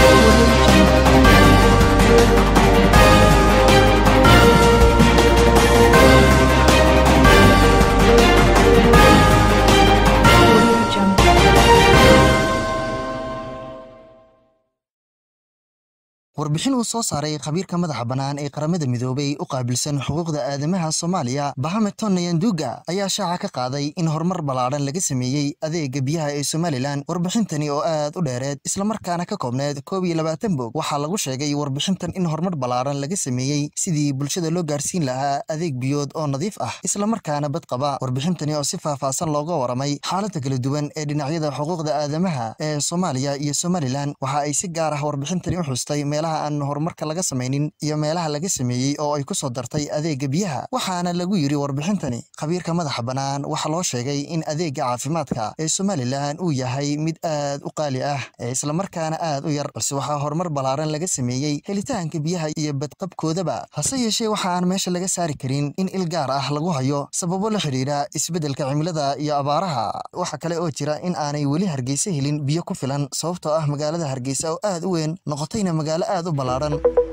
warbixin uu soo saaray khabiirka madaxa bannaan ee qaramada midoobay u qaabilsan xuquuqda aadamaha soomaaliya bahameton nayanduga ayaa shaaca ka qaaday in horumar ballaadhan laga sameeyey adeega biyaha ee somalilan warbixintani oo aad u dheereed islamarkaana ka koobneed koob iyo labaatan bog waxaa lagu sheegay warbixintan in horumar ballaadhan laga sameeyey sidii bulshada loo gaarsiin lahaa adeeg biyood oo nadiif ah islamarkaana bad qaba warbixintani oo si faahfaahsan looga waramay xaaladda kala duwan ee dhinacyada xuquuqda aadamaha ee soomaaliya iyo somalilan waxa ay si gaar ah warbixintani u xustay aan horumarka laga samaynin iyo meelaha laga sameeyey oo ay ku soo dartay adeega biyaha waxaana lagu yidhi warbixintani khabiirka madaxa bannaan waxaa loo sheegay in adeega caafimaadka ee somalilan uu yahay mid aad u qaali ah ee islamarkaana aad u yar balse waxaa horumar ballaaran laga sameeyey helitaanka biyaha iyo badqabkoodaba hase yeeshee waxa aan meesha laga saari karin in il gaar ah lagu hayo sababo la xidhiidha isbeddelka cimilada iyo abaaraha waxa kale oo jira in aanay weli hargeysa helin biyo ku filan sababtoo ah magaalada hargeysa oo aad u weyn noqotayna magaalo aad u ballaaran